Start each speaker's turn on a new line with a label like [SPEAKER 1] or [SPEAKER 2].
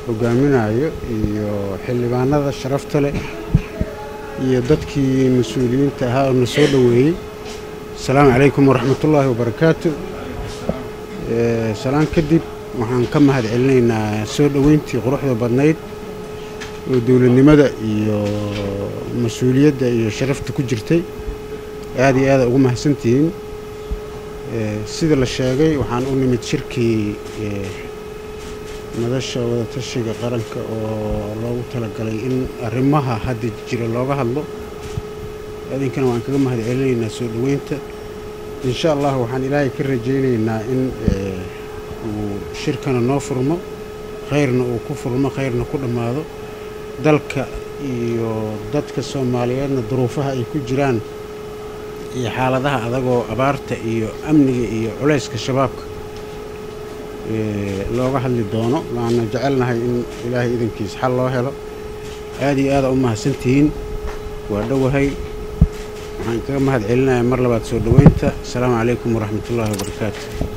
[SPEAKER 1] hogaaminayo iyo xildhibaanada sharafta leh iyo dadkii mas-uuliyiinta ahaa oo na soo dhoweeyey asalaamu calaykum waraxmatullaahi wabarakaatu salaan kadib waxaan ka mahad celinaynaa soo dhoweyntii quruxda badnayd oo dowladnimada iyo mas-uuliyadda iyo sharafta ku jirtay aada iyo aada ugu mahadsantihiin sida la sheegay waxaan u nimid shirkii madasha wadatashiga qaranka oo loogu talagalay in arrimaha hadda jira looga hadlo idinkana waan kaga mahad celinaynaa soo dhoweynta insha allah waxaan ilaahay ka rajaynaynaa in uu shirkana noo furmo khayrna uu ku furmo khayrna ku dhammaado dalka iyo dadka soomaaliyeedna duruufaha ay ku jiraan iyo xaaladaha adagoo abaarta iyo amniga iyo culayska shabaabka looga hadli doono waana jecelnahay in ilaahay idankiis xal loo helo aada iyo aada u mahadsantihiin waa dhowahay waxaan kaga mahad celinayaa mar labaad soo dhoweynta asalaamu calaykum waraxmatullaahi wabarakaatu